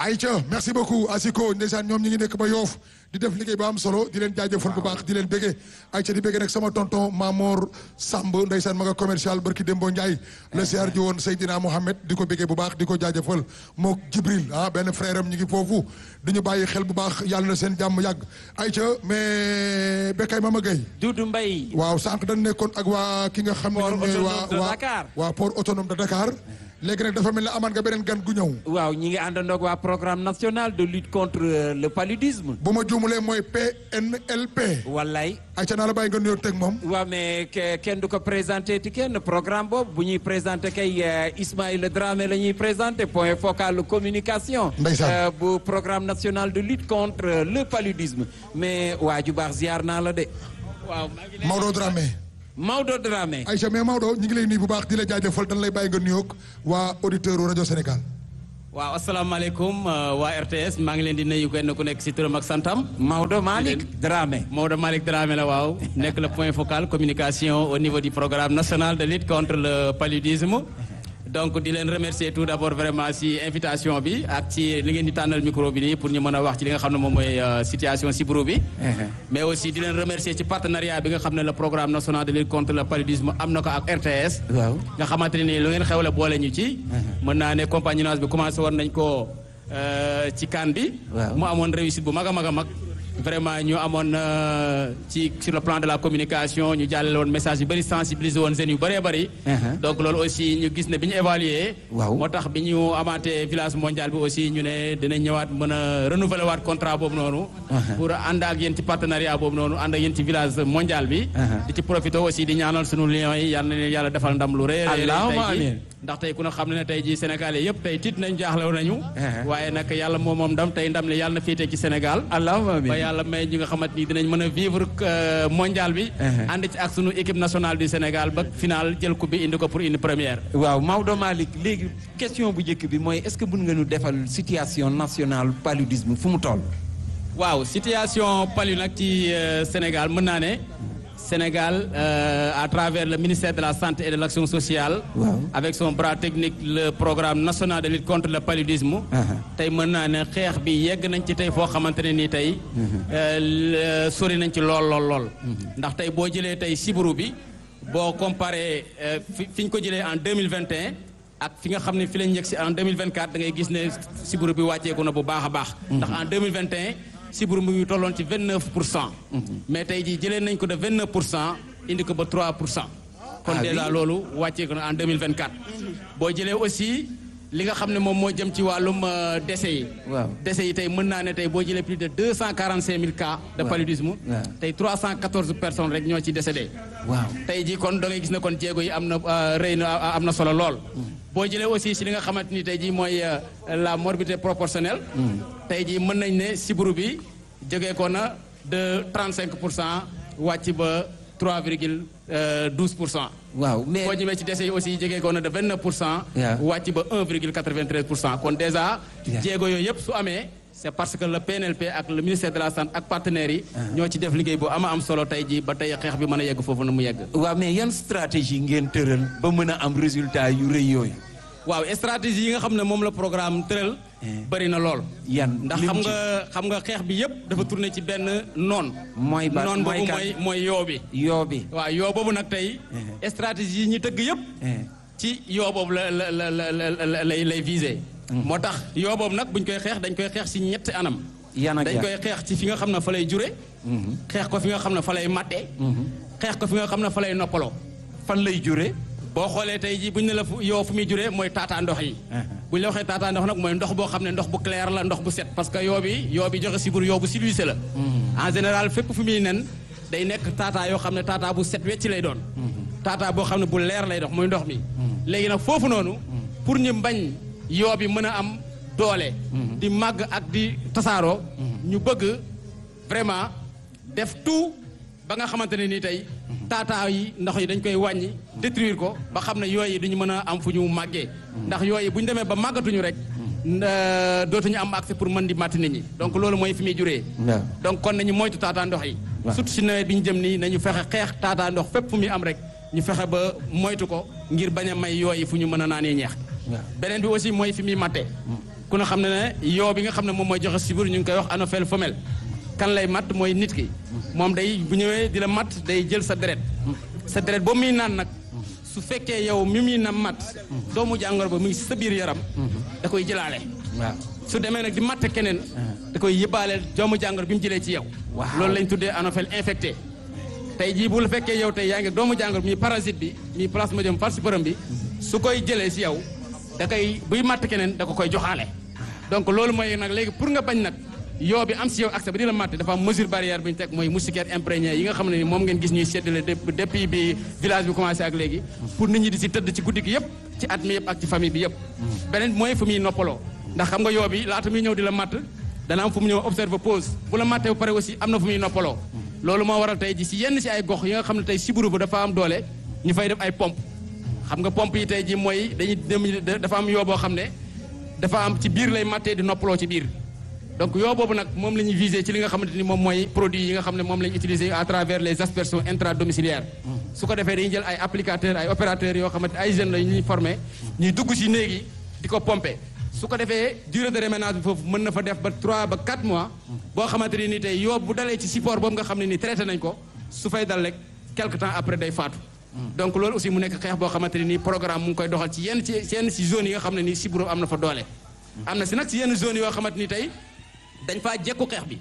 Aïcha merci beaucoup Asiko ndeysaan ñoom ñi ngi nekk ba yoof di def liggéey ba am solo di leen jaajëfal bu baax di leen béggee Aïcha di béggee nag sama tonton Mamor Samb ndeysaan ma nga commercial barki Dembo Ndiaye la siyaar ji woon Seydina Mohamed di ko béggee bu baax di ko jaajëfal mook Jibril ah benn frère am ñi ngi foofu di ñu bàyyi xel bu baax yàlla na seen jàmm yàgg Aïcha mais Bekay Mama Gueye Doudou Mbaye waaw sànq dañ nekkoon ak waa ki nga xam ne Port ñoom ñooy autonome waa de waa Dakar. waa port autonome de Dakar léegi nag dafa mel ne amaan nga beneen gan gu ñëw waaw ñi ngi àndandoog waa programme national de lutte contre euh, le paludisme bu ma juumulee mooy PNLP wallaay Aïcha naa la bàyyi nga nuyoo teg moom waaw mais ke- kenn du ko présenté ti kenn programme boobu bu ñuy présenté kay euh, Ismaïla Dramé la ñuy présenté point focal communication Ndeysaan. euh, bu programme national de lutte contre euh, le paludisme mais waa ju baax ziar naa la de waaw maa ngi lay- Maodo Dramé Maodo Dramé Aïcha mais Maodo ñu ngi lay nuyu bu baax di la jaajëfal dañ lay bàyyi nga nuyoog waa auditeur rajo Sénégal waaw asalaamaaleykum euh, waa RTS maa ngi leen di nuyu kenn ku nekk si turam ak santam. Maodo Malick Dramé Maodo Malick Dramé la waaw nekk le point focal communication au niveau du programme national de lutte contre le paludisme. donc di leen remercier tout d'abord vraiment si invitation bi ak ci li ngeen di tànnal micro bi nii pour ñu mën a wax ci li nga xam ne moom mooy euh, situation sibiru bi. mais aussi di leen remercier ci partenariat bi nga xam ne le programme national de lutte contre le paludisme am na ko ak RTS. waaw nga xamante ne nii lu ngeen xewle boole ñu ci. mën naa ne compagnonnage bi commencé woon nañ ko euh, ci kan bi. Waaw. mu amoon réussite bu mag a mag a mag. vraiment ñu amoon euh, ci sur le plan de la communication ñu jàllale woon message yu bëri sensibiliser woon jeunes yu bëree bëri. Uh-huh. donc loolu aussi ñu gis ne bi ñu évaluer Waaw. moo tax bi ñu amaatee village mondial bi aussi ñu ne dinañ ñëwaat mën a renouveler waat contrat boobu noonu. pour ànd ak yéen ci partenariat boobu noonu ànd ak yéen ci village mondial bi. Uh-huh. di ci profité aussi di ñaanal sunu lions yi yal na leen yàlla defal ndam lu rëy. a rëy Allahumma tey jii. amiin. ndax tey ku ne xam ne ne tey jii Sénégalais yëpp tey tiit nañ jaaxlew nañu. Uh-huh. waaye nag yàlla moom moom ndam tey ndam li yàlla na féetee ci Sénégal. allahumma amiin. ba yàlla may ñi nga xamante ni dinañ mën a vivre euh, mondial bi. Uh-huh. ànd ci ak sunu équipe nationale du Sénégal ba final jël coupe bi indi ko pour une première. waaw Maodo Malick léegi question bu njëkk bi mooy est-ce que mën nga ñu defal situation nationale paludisme fu mu toll. waaw situation palu nag ci euh, Sénégal mën naa ne Sénégal euh, à travers le ministère de la santé et de l'action sociale. Waaw. avec son bras technique le programme national de lutte contre le paludisme. Uh-huh. tey mën naa ne xeex bi yegg nañ ci tey foo xamante ne nii tey. euh, le- sori nañ ci lool lool lool. ndax tey boo jëlee tey sibiru bi boo comparé euh, fi fi ñu ko jëlee en deux mille vingt et un ak fi nga xam ne fi lañ yegg si en deux mille vingt quatre da ngay gis ne sibiru bi wàcceeku na bu baax a baax. ndax en deux mille vingt et un sibiru mu ngi tolloon ci vingt neuf pour cent. mais tey jii jëlee nañ ko de vingt neuf pour cent indi ko ba trois pour cent. kon Ah oui. déjà loolu wàcceeku na en 2024 boo jëlee aussi li nga xam ne moom moo jëm ci wàllum euh, décès yi Waaw. décès yi tey mën naa ne tey boo jëlee plus de 245 000 cas de Waaw. paludisme Waaw. tey 314 personnes rek ñoo ci décédé waaw. tey jii kon da ngay gis ne kon jéego yi am na euh, rëy na am na solo lool boo jëlee aussi si li nga xamante ni tey jii mooy euh, la morbidité proportionnelle tey jii mën nañ ne sibiru bi jógee ko na de 35 pour cent wàcc ba 3 virgule 12 pour cent waaw mais boo ñëwee ci décès yi aussi jege ko na de 29 pour cent. Yeah. wàcc ba 1,93 pour cent kon déjà. Yeah. jéego yooyu yëpp su amee. c'est parce que le PNLP ak le ministère de la santé ak partenaires yi. ñoo ci def liggéey bu ama am solo tey jii ba tey xeex bi mën a yegg foofu na mu yegg. waaw mais yan stratégie ngeen tëral ba mën a am résultat yu rëy yooyu. waaw stratégie yi nga xam ne moom la programme tëral. bëri na lool. yan ndax lim xam ci- nga xam nga xeex bi yëpp dafa tourné ci benn noon. mooy ba noon mooy boobu kan mooy mooy yoo bi. yoo bi. waaw yoo boobu nag tey. stratégie yi ñu tëgg yëpp. ci yoo boobu la la la la la lay lay visé. moo tax yoo boobu nag buñ koy xeex dañ koy xeex si ñetti anam. yan ak dañ yan. koy xeex ci fi nga xam ne fa lay jure. xeex ko fi nga xam ne fa lay matte. xeex ko fi nga xam ne fa lay noppaloo. fan lay jure. boo xoolee tey jii buñ ne la fu yoo fu muy juree mooy taataa ndox yi. buñ la waxee taataa ndox nag mooy ndox boo xam ne ndox bu clair la ndox bu set parce que yoo bi yoo bi joxe sibur yoo bu siluissé la. en général fépp fu muy nen day nekk taataa yoo xam ne taataa bu set wecc lay doon. taataa boo xam ne bu leer lay dox mooy ndox mi. léegi nag foofu noonu. pour ñu bañ yoo bi mën a am doole. di màgg ak di tasaaroo. ñu bëgg vraiment def tout ba nga xamante ne nii tey. taataa yi ndox yi dañ koy wàññi détruire ko ba xam ne yooyu duñu mën a am fu ñu màggee. ndax yooyu bu ñu demee ba màggatuñu rek. nda- dootuñu am accès pour mën di màtt nit ñi donc loolu mooy fi muy juree. waaw. donc kon nañu moytu taataa ndox yi. waaw. surtout si nawet bi ñu jëm nii nañu fexe xeex taataa ndox fépp fu muy am rek ñu fexe ba moytu ko ngir bañ a may yooyu fu ñu mën a naanee ñeex. waaw. beneen bi aussi mooy fi muy matte. ku ne xam ne ne yoo bi nga xam ne moom mooy joxe sibur ñu ngi koy wax anophèle femelle kan lay matt mooy nit ki moom day bu ñëwee di la matt day jël sa deret sa deret boobu muy naan nag su fekkee yow mi muy na matt doomu jàngoro ba mu ngi sa biir yaram da koy jëlaale waaw su demee nag di matt keneen da koy yëbaaleel doomu jàngoro bi mu jëlee ci yow Waaw. loolu lañ tuddee anophèle infecté tey jii bu la fekkee yow tey yaa ngi doomu jàngoro mi parasite bi mi plasmodium falciparum bi su koy jëlee si yow da koy buy matt keneen da ko koy joxaale donc loolu mooy nag léegi pour nga bañ nag yoo bi am si yow accès ba di la matt dafa am mesure barrière bu ñu teg mooy moustiquaire imprégné yi nga xam ne ni moom ngeen gis ñuy séddale dép- depuis bi village bi commencé ak léegi pour nit ñi di si tëdd ci guddi gi yëpp ci at mi yëpp ak ci famille bi yëpp beneen mooy fu muy noppaloo ndax xam nga yoo bi laata muy ñëw di la matt dana am fu mu ñëw observe pause bu la mattee ba pare aussi am na fu muy noppaloo loolu moo waral tey ji si yenn si ay gox yi nga xam ne tey siburu bu dafa am doole ñu fay def ay pompe xam nga pompe yi tey ji mooy dañuy dem dafa am yoo boo xam ne dafa am ci biir lay mattee di noppaloo ci biir donc yoo boobu nag moom la ñuy viser ci li nga xamante ni moom mooy produit yi nga xam ne moom la ñu utiliser à travers les aspersions intradomiciliaires su ko defee dañuy jël ay applicateurs ay opérateurs yoo xamante ay jeunes la ñuy formé ñuy dugg si néeg yi di ko pomper su ko defee durée de réménage bi foofu mën na fa def ba 3 ba 4 mois boo xamante ni ni tey yoo bu dalee ci support boobu nga xam ne ni traité nañ ko su fay dal rek quelque temps après day faatu donc loolu aussi mu nekk xeex boo xamante ne nii programme mu ngi koy doxal ci yenn ci yenn si zone yi nga xam ne nii siburo am na fa doole am na si nag si yenn zone yoo xamante ni tey dañ faa jekku xeex bi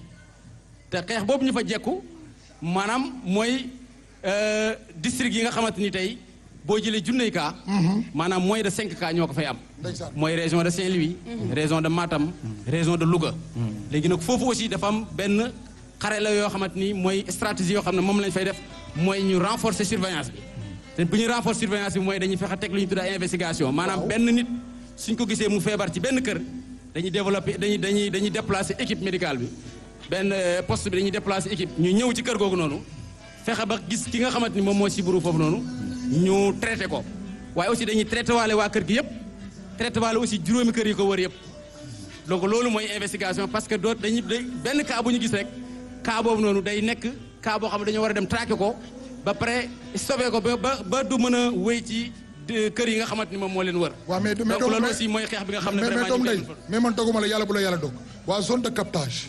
te xeex boobu ñu fa jekku maanaam mooy euh, district yi nga xamante ni tey boo jëlee junney cas maanaam moins de 5 cas ñoo ko fay am Ndeysaan. mooy région de Saint-Louis région de Matam région de Louga léegi nag foofu aussi dafa am benn xare la yoo xamante ni mooy stratégie yoo xam ne moom lañ fay def mooy ñu renforcer surveillance bi te bu ñu renforcer surveillance bi mooy dañuy fexe teg lu ñu tudd ay investigation maanaam benn nit suñ ko gisee mu feebar ci benn kër dañuy développer dañuy dañuy dañuy déplacer équipe médicale bi benn euh, poste bi dañuy déplacer équipe ñu ñëw ci kër googu noonu fexe ba gis ki nga xamante ni moom moo siburu foofu noonu ñu traité ko waaye aussi dañuy traité waale waa kër gi yëpp traité waale aussi juróomi kër yi ko wër yëpp donc loolu mooy investigation parce que doot dañuy day benn cas bu ñu gis rek cas boobu noonu day nekk cas boo xam ne dañoo war a dem traqué ko ba pare stoppé ko ba ba ba du mën a wéy ci de- kër yi nga xamante ni moom moo leen wër waaw mais mais donc doom- loolu mais- aussi mooy xeex bi nga xam ne mais mais vraiment doom ñu day ngi koy mais man doguma la yàlla bu la yàlla dog waa zone de captage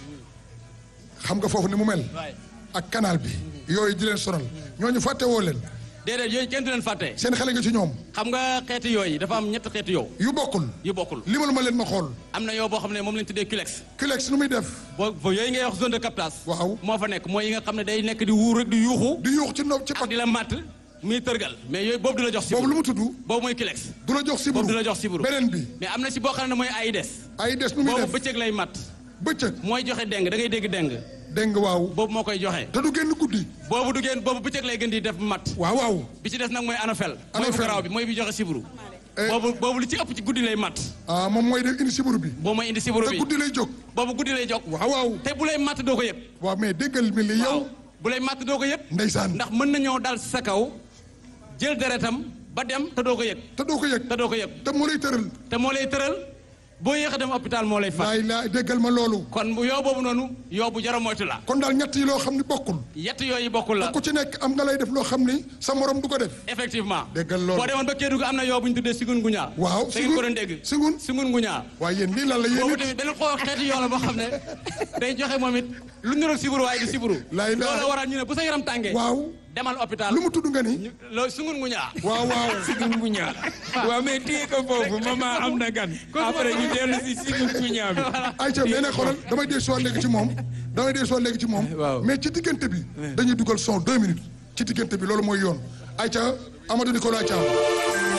xam nga foofu ni mu mel waay ak canal bi yooyu di leen sonal ñooñu fàtte woo leen déedéet yooyu kenn du leen fàtte seen xale nga ci ñoom xam nga xeeti yooyu dafa am ñetti xeeti yow yu bokkul yu bokkul limal ma leen ma xool am na yow boo xam ne moom lañ tuddee culex kilex nu muy def boo boo yooyu ngay wax zone de captage waaw moo fa nekk mooy yi nga xam ne day nekk di wuur rek di yuuxu di yuux ci no ci ak pat di la matt muy tërgal mais yooyu boobu du la jox boobu siburu lu mu tudd boobu mooy culex du la jox siburu boobu du la jox siburu beneen bi mais am na si boo xam ne mooy ay des ay des nu muy boobu def bëccëg lay matt bëccëg mooy joxe deng da ngay dégg deng dégg nga waaw boobu moo koy joxe te du génn guddi boobu du génn boobu bëccëg lay gën di def matt waaw waaw bi ci des nag mooy anophèle mooy bu Anophèle. garaaw bi mooy bi joxe siburu Eh. boobu boobu li ci ëpp ci guddi lay matt ah moom mooy def indi siburu bi boobu mooy indi siburu te bi guddi lay jóg boobu guddi lay jóg waaw waaw te bu lay matt doo ko yëg waaw mais déggal mi li yow waaw bu lay matt doo ko yëg ndeysaan ndax mën na ñëw dal sa kaw jël deretam ba dem te doo ko yëg te doo ko yëg te doo ko yëg te moo lay tëral te moo lay tëral boo yéex a dem hôpital moo lay fat laay laay déggal ma loolu kon bu yoo boobu noonu yoo bu jara moytu la kon daal ñett yi loo xam ni bokkul yett yooyu bokkul la ku ci nekk am nga lay def loo xam ni sa morom du ko def effectivement Déggal loolu. boo demoon ba Kédougou am na yoo bu ñu tuddee sigun nguñaa waaw da ngeen ko doon dégg singun sigun nguñaa waaye yéen lii lan la yéen boobu it tamit beneen xoo xeeti yoo la boo xam ne day joxe moom it lu niroog siburu waaye du siburu Laay laay. loolu waral ñu ne bu sa yaram tàngee waaw demal hôpital lu mu tudd nga ni ñu loolu sigun nguñaa waaw waaw sigun guñaa waaw mais téye ko foofu maman am na gan après ñu dellu si sigun guñaa bi ayca mais nag xoolal damay dee soo léegi ci moom damay dee soo léegi ci moom Waaw. mais ci diggante bi dañuy dugal son deux minutes ci diggante bi loolu mooy yoon ayca Amadou Nicolas Thiam